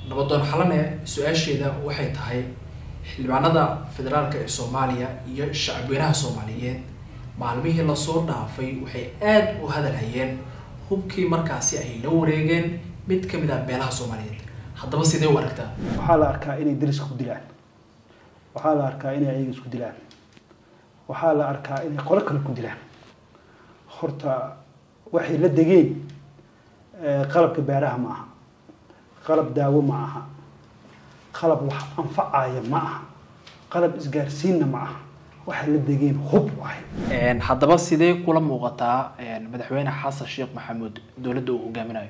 nabadoon xalane su-aasheeda waxay tahay xildhibaanada federaalka ee soomaaliya iyo shacabweynaha soomaaliyeed maalmihii lasoo dhaafay waxay aada u hadalhayeen hubkii markaasi ay la wareegeen mid ka mid ah beelaha soomaaliyeed haddaba sidee u aragtaa waxaa la arkaa inay dariska ku dilaan waxaa la arkaa inay ayaga isku dilaan waxaa la arkaa inay qolo kale ku dilaan horta waxay la degeen qalabka beeraha ma aha qalab daawo ma aha qalab wax anfacaya ma aha qalab isgaarsiinna ma aha waxay la degeen hub waay haddaba sidee kula muuqataa madaxweyne xasan sheekh maxamuud dowladda uu hogaaminayo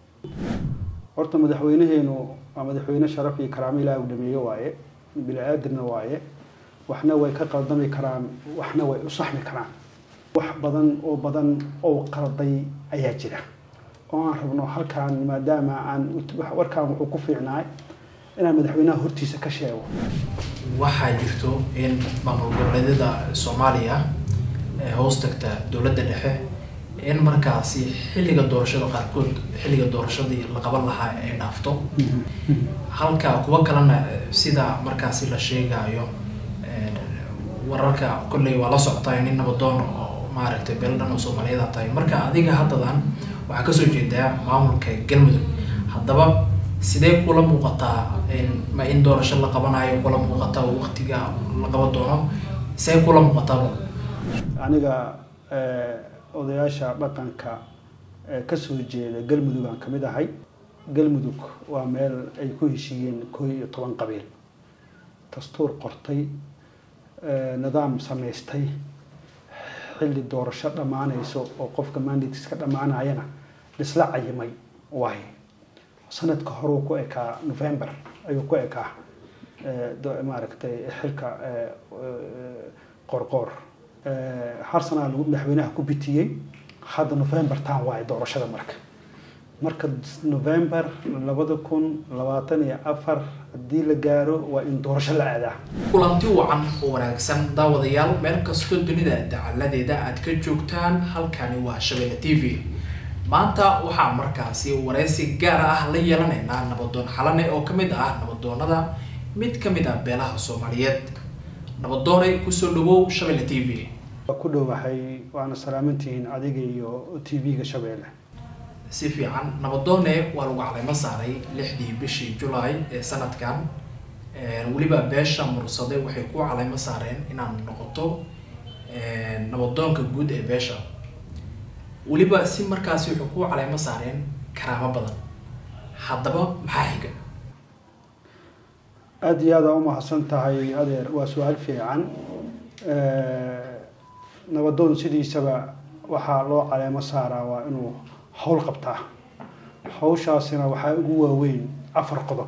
horta madaxweynaheenu waa madaxweyne sharaf iyo karaamo ilaah u dhameeye waaye bini aadamna waaye waxna way ka qaldami karaan waxna way u saxmi karaan wax badan oo badan oo qalday ayaa jira oo aan rabno halkaan maadaama aan warkaan wuxuu ku fiicnaay inaan madaxweynaha hortiisa ka sheego waxaa jirto in maamul goboleedyada soomaaliya ee hoos tagta dowladda dhexe in markaasi xilliga doorashada qaarkood xilliga doorashadii la qaban lahaa ay dhaafto halka kuwa kalena sida markaasi la sheegayo wararka kolley waa la socotaa nin nabadoon oo maaragtay beel dhan oo soomaaliyeed tahay marka adiga haddadan waxaa kasoo jeedaa maamulka galmudug haddaba sidee kula muuqataa ma in doorasho la qabanayo kula muuqataa oo waqtiga la qaban doono see kula muuqataaba aniga odayaasha dhaqanka ee kasoo jeeda galmudug aan kamid ahay galmudug waa meel ay ku heshiiyeen koo iyo toban qabiil dastuur qortay nidaam samaystay xilli doorasho dhammaanayso oo qofka mandates ka dhammaanayana dhisla cayimay waaye sanadka horuu ku ekaa november ayuu ku ekaa maaragtay xilka qorqoor har sanaa lagu madaxweynaha ku bitiyey hadda november taan waaye doorashada marka marka november labada kun labaatan iyo afar haddii la gaaro waa in doorasho la aadaa kulanti wacan oo wanaagsan daawadayaal meel kastoo dunida dacaladeeda aad ka joogtaan halkani waa shabeelle t v maanta waxaa markaasi wareysi gaara ah la yeelanaynaa nabadoon xalane oo kamid ah nabadoonada mid kamid ah beelaha soomaaliyeed nabadoonay kusoo dhawow shabeelle t v waa ku dhowahay waana salaamantihiin adiga iyo t v-ga shabeelle si fiican nabadoone waa lagu caleymo saaray lixdii bishii julaay ee sanadkan weliba beesha mursade waxay ku caleymo saareen inaad noqoto nabadoonka guud ee beesha weliba si markaasi waxay ku caleymo saareen karaamo badan haddaba maxaa xiga aada iyo aada umahadsan tahay adeer waa su-aal fiican nabadoon sidiisaba waxaa loo caleemo saaraa waa inuu hawl qabtaa hawshaasina waxaa ugu waaweyn afar qodob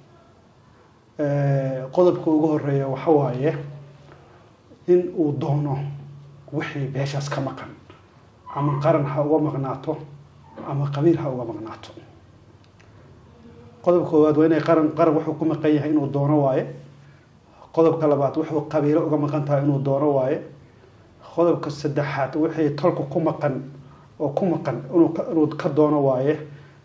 qodobka ugu horeeya waxa waaye in uu doono wixii beeshaas ka maqan ama qaran ha uga maqnaato ama qabiil ha uga maqnaato qodobka koowaad waa inay qaran qaran wuxuu ku maqan yahay inuu doono waaye qodobka labaad wuxuu qabiilo uga maqan tahay inuu doono waaye qodobka saddexaad wixii tolka ku maqan oo ku maqan inuu ka doono waaye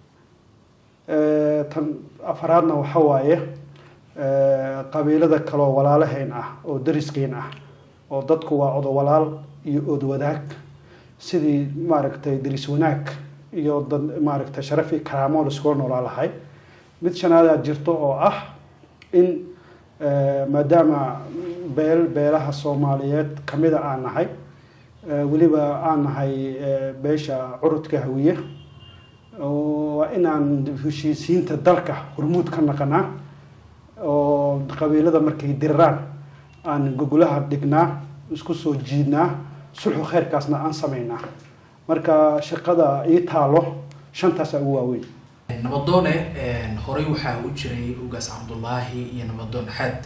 tan afaraadna waxa waaye qabiilada kaloo walaalahayn ah oo dariskeen ah oo dadku waa odo walaal iyo ood wadaag sidii maaragtay daris wanaag iyo dad maaragtay sharaf iyo karaamo laskula noolaa lahay mid shanaadaa jirto oo ah in maadaama beel beelaha soomaaliyeed kamida aan nahay weliba aan nahay beesha curudka hawiye waa inaan heshiisiinta dalka hormuud ka naqanaa oo qabiilada markay diriraan aan gogolaha dhignaa isku soo jiidnaa sulxu kheyrkaasna aan sameynaa marka shaqada ii taalo shantaasa ugu waaweyn nabadoone horey waxaa u jiray ugaas cabdullaahi iyo nabadoon xaad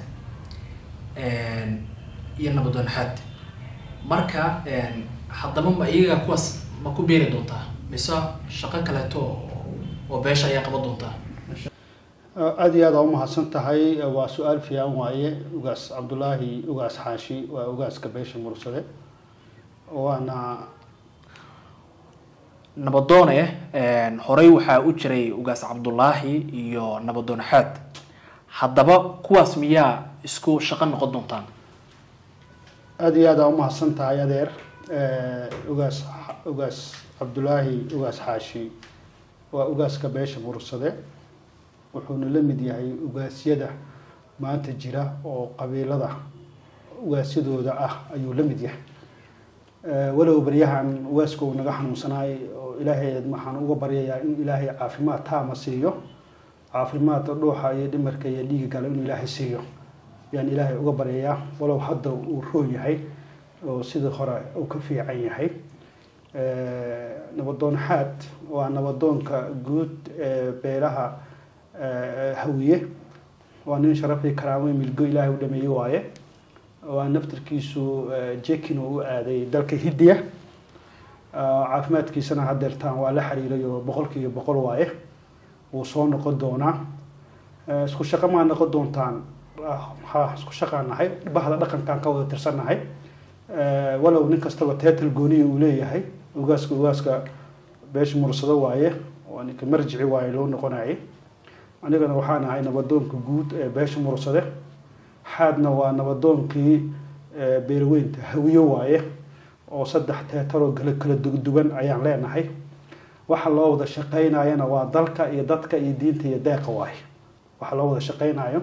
iyo nabadoon xaad marka haddaba ma iyaga kuwaas ma ku beeri doontaa mise shaqo kaleeto oo beesha ayaa qaban doontaa aada iyo aada umahadsan tahay waa su-aal fiican waaye ugaas cabdullaahi ugaas xaashi waa ugaaska beesha mursade waana nabadoone horey waxaa u jiray ugaas cabdulaahi iyo nabadoon xaad haddaba kuwaas miyaa isku shaqo noqon doontaan aada iyo aada umahadsan tahay adeer ugaas ugaas cabdulaahi ugaas xaashi waa ugaaska beesha murursade wuxuuna la mid yahay ugaasyada maanta jira oo qabiilada ugaasyadooda ah ayuu la mid yahay walow baryahan ugaaska uu naga xanuunsanaay oo ilaahay waxaan uga baryayaa in ilaahay caafimaad taama siiyo caafimaad dhuuxa iyo dhimarka iyo dhiiga gala inuu ilaahay siiyo ayaan ilaahay uga baryayaa walow hadda uu roon yahay oo sidii hore uu ka fiican yahay nabadoon xaad waa nabadoonka guud ee beelaha hawiye waa nin sharafii karaamo milgo ilaahay u dhameeye waaye waa naftarkiisu jekin oo u aaday dalka hindiya caafimaadkiisana hadeertaan waa la xiriiray oo boqolkiiba boqol waaye wuu soo noqon doonaa isku shaqo maa noqon doontaan ha isku shaqaan nahay bahda dhaqankaan ka wada tirsannahay walow nin kastaba teetal gooniya uu leeyahay ugaaska ugaaska beesha mursado waaye waa ninka marjici waaye loo noqonayay anigana waxaan ahay nabadoonka guud ee beesha mursade xaadna waa nabadoonkii beelweynta hawiyo waaye oo saddex teetaroo kala kala duwan ayaan leenahay waxa loo wada shaqeynayana waa dalka iyo dadka iyo diinta iyo deeqa waaye waxa loo wada shaqeynayo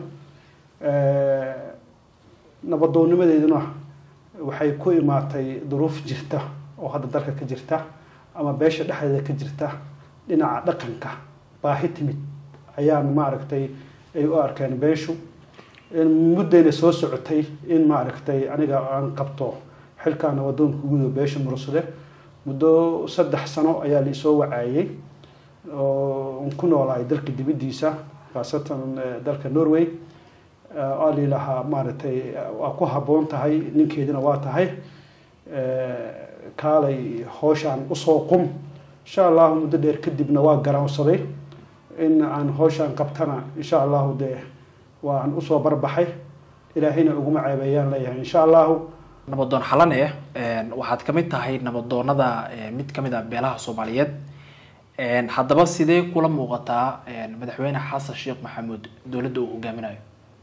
nabadoonnimadeeduna waxay ku imaatay duruuf jirta oo hadda dalka ka jirta ama beesha dhexdeeda ka jirta dhinaca dhaqanka baahi timid ayaan maaragtay ay u arkeen beeshu muddayna soo socotay in maaragtay aniga aan qabto xilkaa nabadoonka guud oo beesha mursade muddo saddex sano ayaa laisoo wacaayey oo ku noolahay dalka dibaddiisa khaasatan dalka norway aa lilahaa maaragtay waa ku habboon tahay ninkeedina waa tahay kaalay hooshaan usoo qum insha allahu muddo dheer kadibna waa garaansaday in aan hooshaan qabtana insha allahu dee waan usoo barbaxay ilaahayna uguma ceebeeyaan leeyahay insha allahu nabadoon xalane waxaad kamid tahay nabadoonada mid kamid ah beelaha soomaaliyeed haddaba sidee kula muuqataa madaxweyne xasan sheekh maxamuud dowladda uu hogaaminayo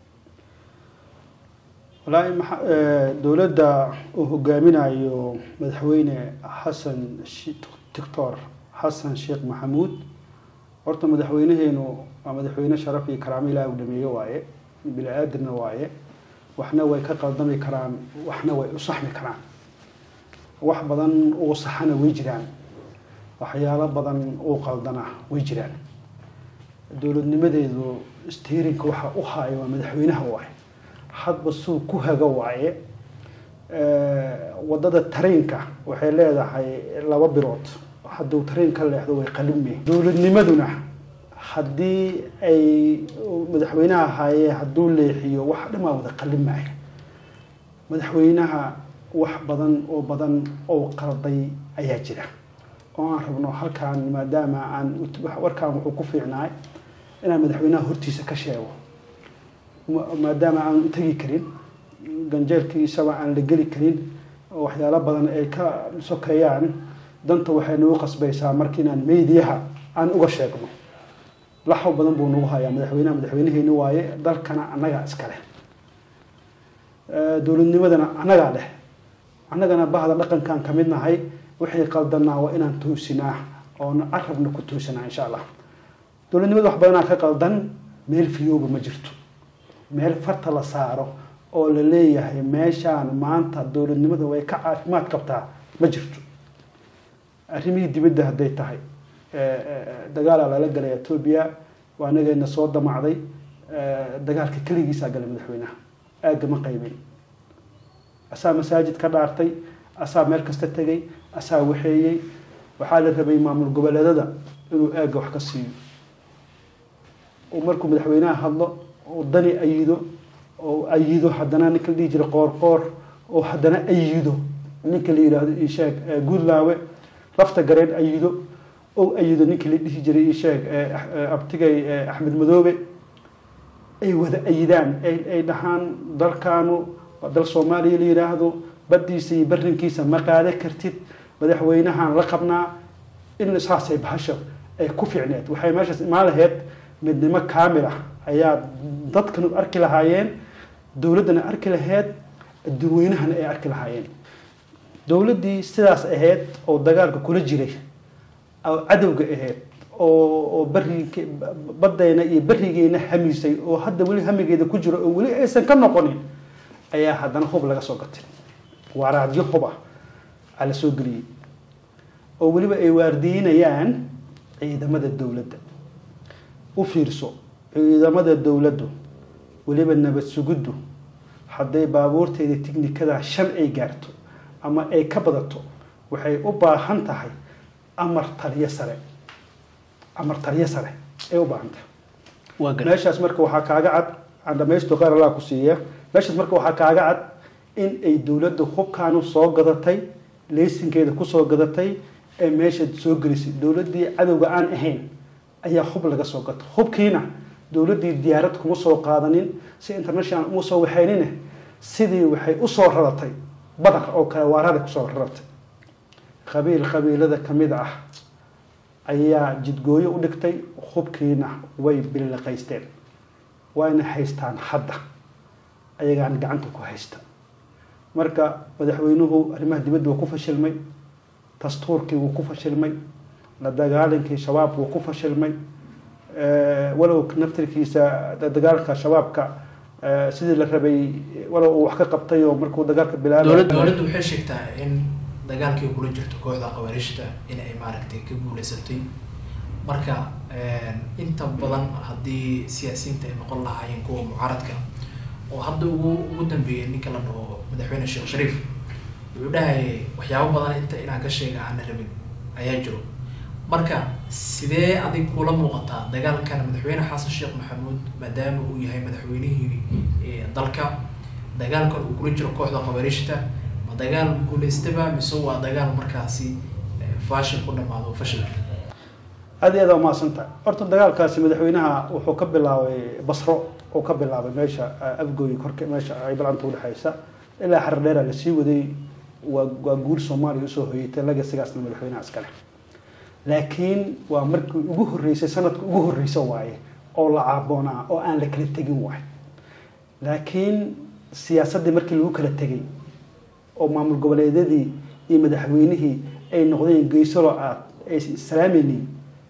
wallaahi dowladda uu hogaaminayo madaxweyne xasan doctor xasan sheekh maxamuud horta madaxweyneheenu waa madaxweyne sharaf iyo karaamo ilaah u dhameeye waaye bini aadamna waaye waxna way ka qaldami karaan waxna way u saxmi karaan wax badan uu saxana way jiraan waxyaalo badan uu qaldana way jiraan dowladnimadeedu steerinka waxa u haayo waa madaxweynaha waaye hadba suu ku haga waaye wadada tareenka waxay leedahay laba bilood hadduu tareen ka leexdo way qalime dowladnimaduna haddii ay madaxweynaha ahaaye hadduu leexiyo wax dhamaa wada qalin maayo madaxweynaha wax badan oo badan oo qalday ayaa jira oo aan rabno halkaan maadaama aan warkaan wuxuu ku fiicnaay inaan madaxweynaha hortiisa ka sheego maadaama aan tegi karin ganjeelkiisaba aan la geli karin oo waxyaalo badan ay ka sokeeyaan danta waxay nagu qasbaysaa marka inaan meydiyaha aan uga sheegno laxaw badan buu nagu hayaa madaxweynaha madaxweynaheeni waaye dalkana annagaa iskale dowladnimadana annagaa leh annagana bahda dhaqankaan ka mid nahay wixii qaldanaa waa inaan toosinaa oona carabna ku toosinaa insha allah dowladnimada wax badanaa ka qaldan meel fiyooba ma jirto meel farta la saaro oo la leeyahay meeshaan maanta dowladnimada way ka caafimaad qabtaa ma jirto arrimihii dibadda hadday tahay dagaalaa lala galay etoobiya waa anagayna soo damacday dagaalka keligiisaa galay madaxweynaha aagga ma qaybin asaa masaajid ka dhaartay asaa meel kasta tegay asaa waxeeyey waxaa la rabay maamul goboleedada inuu aagga wax ka siiyo oo markuu madaxweynaha hadlo oo dani ayido oo ayido haddana ninka la dhihi jiray qoor qoor oo haddana ayido ninka la yidhaahdo isheeg guudlaawe lafta gareen ayido oo ayido ninkii la dhihi jiray isheeg abtigay axmed madoobe ay wada ayidaan ay dhahaan dalkaanu waa dal soomaaliya la yidhaahdo baddiisa iyo barrinkiisa ma qaada kartid madaxweynahaan la qabnaa in saasay bahasha ay ku fiicneed waxay meeshaas imaan lahayd midnimo kaamil ah ayaa dadkanu arki lahaayeen dowladdana arki lahayd dadweynahana ay arki lahaayeen dowladdii sidaas ahayd oo dagaalka kula jiray oo cadowga ahayd oo oo bari baddayna iyo berigeena hamisay oo hadda weli hamigeeda ku jiro oo weli aysan ka noqonin ayaa haddana hub laga soo gatay waaraadyo hub ah aa la soo geliyey oo weliba ay waardiinayaan ciidamada dowladda u fiirso ciidamada dowladdu weliba nabad sugiddu hadday baabuurteeda tignikada shan ay gaarto ama ay ka badato waxay u baahan tahay amar taliyo sare amar taliyo sare ay u baahan tahay waa gar meeshaas marka waxaa kaaga cad aan dhamaysto qaar allah ku siiya meeshaas marka waxaa kaaga cad in ay dowladda hubkaanu soo gadatay leysinkeeda kusoo gadatay ee meesha soo gelisay dowladdii cadowga aan ahayn ayaa hub laga soo gato hubkiina dowladdii diyaarad kuma soo qaadanin si international uma soo waxaynine sidii waxay usoo raratay badar oo kale waarada kusoo raratay qabiil qabiilada ka mid ah ayaa jidgooyo u dhigtay hubkiina way billiqaysteen wayna haystaan hadda ayagaan gacanta ku haysta marka madaxweynuhu arrimaha dibadda wuu ku fashilmay dastuurkii wuu ku fashilmay la dagaalankii shabaab wuu ku fashilmay walow naftirkiisa dagaalka shabaabka sidii la rabay walow uu wax ka qabtay oo markuu dagaalka bilaabay dowladda dowladdu waxay sheegtaa in dagaalkii kula jirto kooxda qabaarishta in ay maaragtay ka guuleysatay marka inta badan haddii siyaasiyiinta ay noqon lahaayeen kuwa mucaaradka oo hadda ugu ugu dambeeyay ninka la dhaho madaxweyne sheekh shariif wuxuu dhahayay waxyaabo badan inta inaan ka sheega aana rabin ayaa jiro marka sidee adig kula muuqataa dagaalkan madaxweyne xasan sheekh maxamuud maadaama uu yahay madaxweynihii eh, dalka dagaalkan uu kula jiro kooxda qabaarishta ma dagaal guuleystaba mise waa dagaal markaasi eh, fashil ku dhamaado fashil aad iyo aad waa mahadsantahay horta dagaalkaasi madaxweynaha wuxuu ka bilaabay basro uu ka bilaabay meesha uh, afgooyi korka meesha ay balanta udhexaysa ilaa xarar dheera lasii waday waa waa guul soomaaliya usoo hoyatay lagasigaasna madaxweynaha iskale laakiin waa markii ugu horreysay sanadka ugu horreysa waaye oo la caaboonaa oo aan la kala tegin waaye laakiin siyaasaddii markii lagu kala tegay oo maamul goboleedyadii iyo madaxweynihii ay noqdeen geysalo aad ay islaamaynin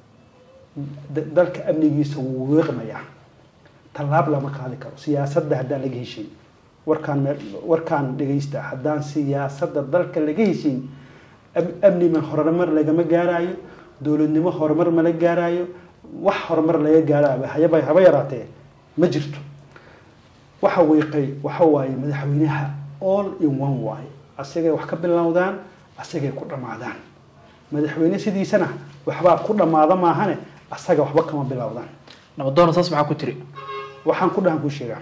da- dalka amnigiisa wuu weeqmayaa tallaab lama qaadi karo siyaasadda haddaan laga heshin warkaan meel warkaan dhegaysta haddaan siyaasadda dalka laga heshin am- amni ma horumar lagama gaaraayo dowladnimo horumar ma la gaaraayo wax horumar laga gaaraayo hayaba haba yaraatee ma jirto waxa wiiqay waxa waaye madaxweynaha all in one waaye asagay wax ka bilowdaan asagay ku dhammaadaan madaxweyne sidiisana waxbaa ku dhammaada maahane asaga waxba kama bilowdaan nabadoona saas maxaa ku tiri waxaan ku dhahan ku sheegaa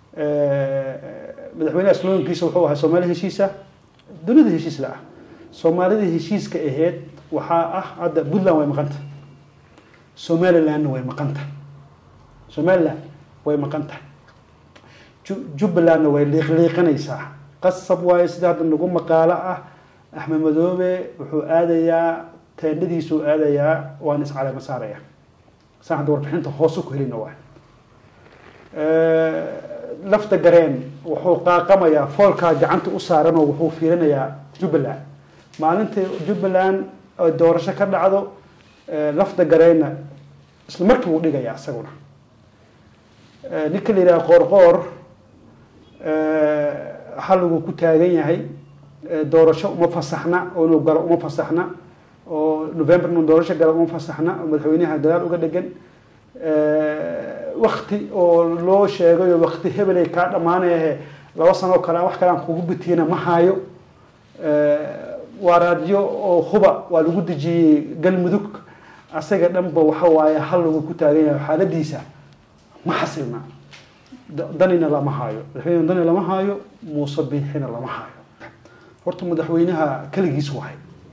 madaxweynaha slogankiisa wuxuu ahaa soomaali heshiisa dunida heshiis la ah soomaalida heshiiska aheyd waxaa ah hadda puntland way maqanta somalilandna way maqanta somaliland way maqan tahay Ju- jubbalandna way liiqliiqanaysaa qasab waaye sida hadda nagu maqaalo ah axmed madoobe wuxuu aadayaa teendhadiisuu aadayaa waan iscalama saaraya saan hadda warbixinta hoose ku helina waay lafta gareen wuxuu qaaqamayaa foolkaa gacanta u saaran oo wuxuu fiirinayaa jubbaland maalinta jubbaland ay doorasho ka dhacdo eh, lafta gareenna isla markii wuu dhigayaa isaguna Eh, ninka la yidhaha qoorqoor xalliguu ku taagan yahay Eh, doorasho uma fasaxna oo inuu galo uma fasaxna oo november inuu doorasho galo uma fasaxna oo madaxweynaha dagaal uga dhegan wakti oo loo sheegayo wakti hebelay kaa dhammaanayahe laba sanoo kale wax kale aan kugu bitiyana ma hayo waaraadyo oo huba waa lagu dejiyey galmudug asaga dhanba waxa waaye hal lagu ku taagan yahay xaaladiisa ma xasilna Da- danina lama hayo madaxweyne dani lama hayo muuse biixina lama hayo horta madaxweynaha keligiis wahay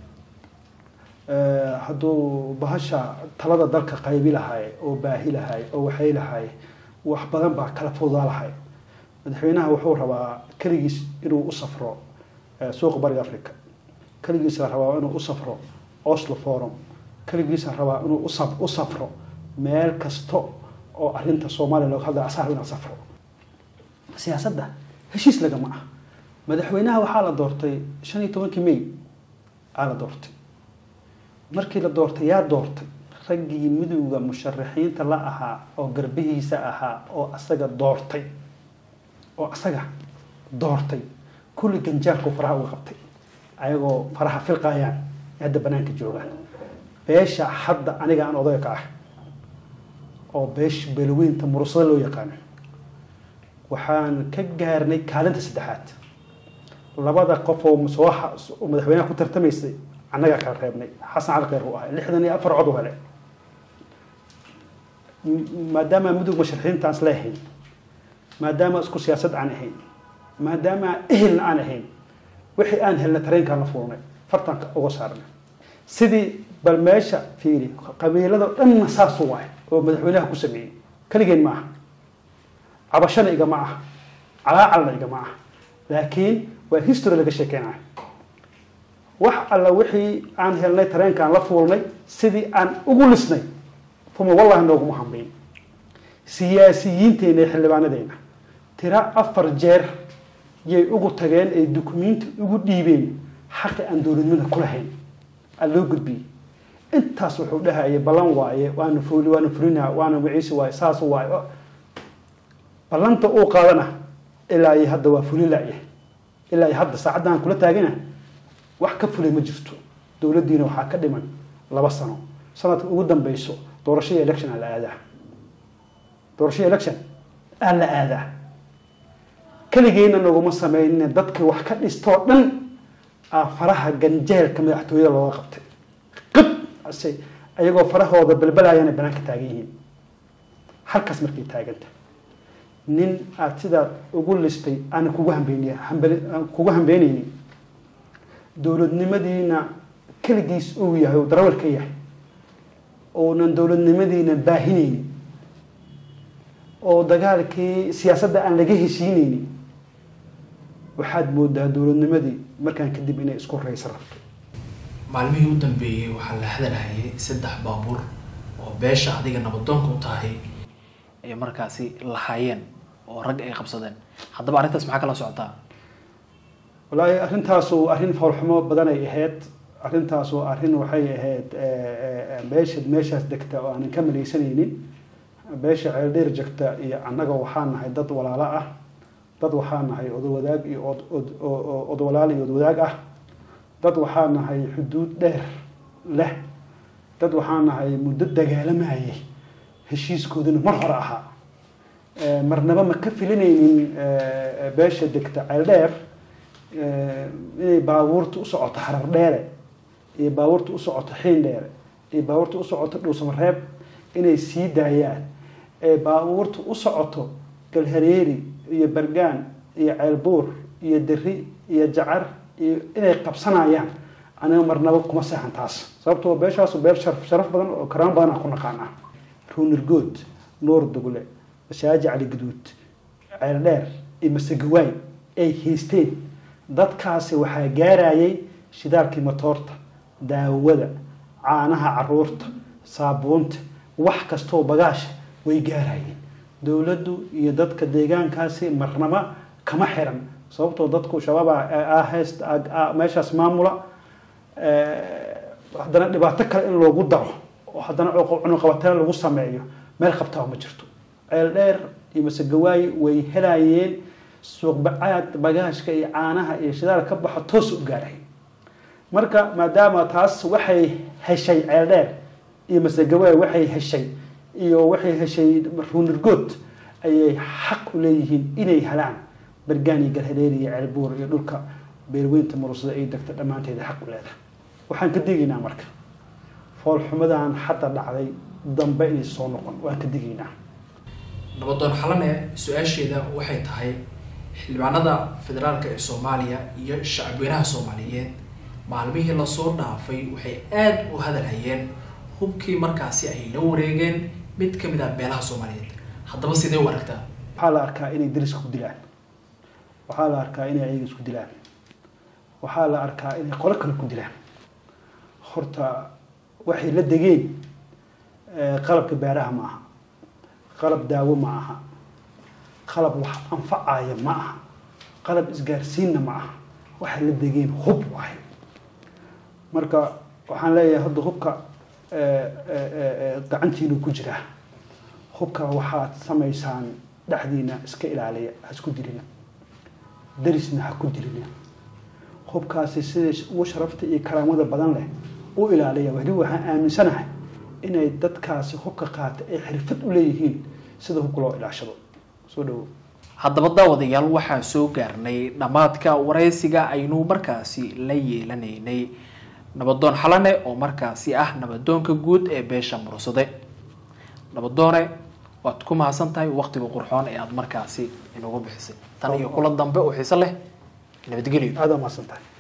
Eh, hadduu bahasha talada dalka qaybi lahay oo baahi lahay oo waxay lahay wax badan baa kala fudaa lahay madaxweynaha wuxuu rabaa keligiis inuu u safro eh, suuqa bariga africa keligiis la rabaa inuu u safro oslo forum keligiisa rabaa inuu usa u safro meel kasta oo arrinta soomaaliya looga hadlaya asaga inaa safro siyaasadda heshiis lagama ah madaxweynaha waxaa la doortay shan iyo tobankii may aa la doortay markii la doortay yaa doortay raggii midowda musharaxiinta la ahaa oo garbihiisa ahaa oo asaga doortay oo asaga doortay kulli ganjaarku faraha uga qabtay ayagoo faraha filqayaan ee hadda banaanka joogaan beesha hadda aniga aan odayga ka ah oo beesha beelweynta murusada loo yaqaano waxaan ka gaarnay kaalinta saddexaad labada qof oo soo madaxweynaha ku tartamaysay annagaa kala reebnay xasan cali kheyr uu ahay lixdan iyo afar cod u hele maadaama mudug musharaxiinta aan isla ahayn maadaama isku siyaasad aan ahayn maadaama ehelna aan ahayn wixii aan helna tareenkaan la fuulnay fartanka uga saarnay sidii bal meesha fiiri qabiilada dhanna saasu waay oo madaxweynaha ku sameeyey keligeen ma aha cabashana igama ah calaacalna igama ah laakiin waa history laga sheekeynayo wax alla wixii aan helnay tareenkaan la fuulnay sidii aan ugu lisnay uma wallahi nooguma hambayn siyaasiyiinteena iyo xildhibaanadeena tira afar jeer yay ugu tageen ay dukumenti ugu dhiibeen xaqi aan dowladnimada ku lahayn aa loo gudbiyey intaas wuxuu dhahayay ballan waaye waana fuli waana fulina waana wiciisi waaye saas waaye ballanta uu qaadana ilaa iyo hadda waa fulin la'yahay ilaa iyo hadda saacaddan kula taagana wax ka fulay ma jirto dowladdiina waxaa ka dhiman laba sano sanadka ugu dambeyso doorashada election aa la aadaa doorashada election aa la aadaa keligeena naguma sameynine dadka wax ka dhistoo dhan aa faraha ganjeelka madaxtooyada looga qabtay qib ase ayagoo farahooda balbalayana banaanka taagan yihiin halkaas markay taaganta nin aada sidaa ugu listay aana kugu hambeyniy hambali kugu hambeyneynin dowladnimadiina keligiis uu yahay oo darawal ka yahay oonan dowladnimadiina baahineynin oo dagaalkii siyaasadda aan laga heshiineynin waxaad moodaa dowladnimadii markaan kadib inay isku raysa rabto maalmihii u dambeeyey waxaa la hadalhayay saddex baabuur oo beesha adiga nabadoonka u tahay ay markaasi lahaayeen oo rag ay qabsadeen haddaba arrintaas maxaa kala socotaa wallaahi arrintaasu arrin foolxumo badan ay ahayd arrintaasu arrin waxay ahayd beesha meeshaas degta oo aanan ka maleysanaynin beesha ceeldheer jegta iyo annaga waxaa nahay dad walaalo ah dad waxaa nahay odowadaag iyo odwalaal iyo odwadaag ah dad waxaa nahay xuduud dheer leh dad waxaa nahay muddo dagaalamayay heshiiskooduna mar hore ahaa marnaba ma ka filinaynin beesha degta ceeldheer inay baabuurta u socoto harar dheere iyo baabuurta u socoto xiin dheere iyo baabuurta u socoto dhuusamareeb inay sii daayaan ee baabuurta u socoto galhareeri iyo bargaan iyo ceelbuur iyo deri iyo jacar iyo inay qabsanayaan aniga marnaba kuma seexan taas sababtoo beeshaasu beel sharaf sharaf badan oo karaan badan aan ku naqaanaa ruunirgood nuur dugle masaaji cali gaduud ceel dheer iyo masegawaay ay haysteen dadkaasi waxaa gaarayay shidaalkii matoorta daawada caanaha caruurta saabuunta wax kastoo bagaasha way gaarayeen dowladdu iyo dadka deegaankaasi marnaba kama xiran sababtoo dadku shabaab hayst meeshaas maamula haddana dhibaato kale in loogu daro oo haddana cunuqabateen lagu sameeyo meel qabtaa ma jirto ceel dheer iyo masegawaay way helayeen suuqbacaad bagaashka iyo caanaha iyo shidaal ka baxo toos u gaaray marka maadaama taas waxay heshay ceel dheer iyo masegawaay waxay heshay iyo waxay heshay ruunirgood ayay xaq u leeyihiin inay helaan bargaan iyo galhadeer iyo ceelbuur iyo dhulka beelweynta murusada ay degta dhammaanteeda xaq u leedahay waxaan ka digaynaa marka foolxumadan hadda dhacday dambe inay soo noqon waan ka digaynaa nabadoon xalane su-aasheeda waxay tahay xildhibaanada federaalka ee soomaaliya iyo shacabweynaha soomaaliyeed maalmihii lasoo dhaafay waxay aada u hadalhayeen hubkii markaasi ay la wareegeen mid ka mid ah beelaha soomaaliyeed haddaba sidee u aragtaa waxaa la arkaa inay dariska ku dilaan waxaa la arkaa inay ayaga isku dilaan waxaa la arkaa inay qolo kale ku dilaan horta waxay la degeen eh, qalabka beeraha ma aha qalab daawo ma aha qalab wax anfacaya ma aha qalab isgaarsiinna ma aha waxay la degeen hub waaye marka waxaan leeyahay hadda hubka eh, eh, eh, eh, gacantiinu ku jira hubka waxaad samaysaan dhexdiina iska ilaaliya ha isku dilina darisna ha ku dilina hubkaasi sida ugu sharafta iyo karaamada badan leh u ilaaliya weli waxaan aaminsanahay inay dadkaasi hubka qaata ay xirfad u leeyihiin sida hubka loo ilaashado soo dhawow haddaba daawadayaal waxaan soo gaarnay dhammaadka waraysiga aynu markaasi la yeelanaynay nabadoon xalane oo markaasi ah nabadoonka guud ee beesha mursade nabadoone waad ku mahadsan tahay waqtiga qurxoon ee aada markaasi inugu bixisay tan iyo kula dambe oo xiise leh nabadgelyo aada u mahadsan tahay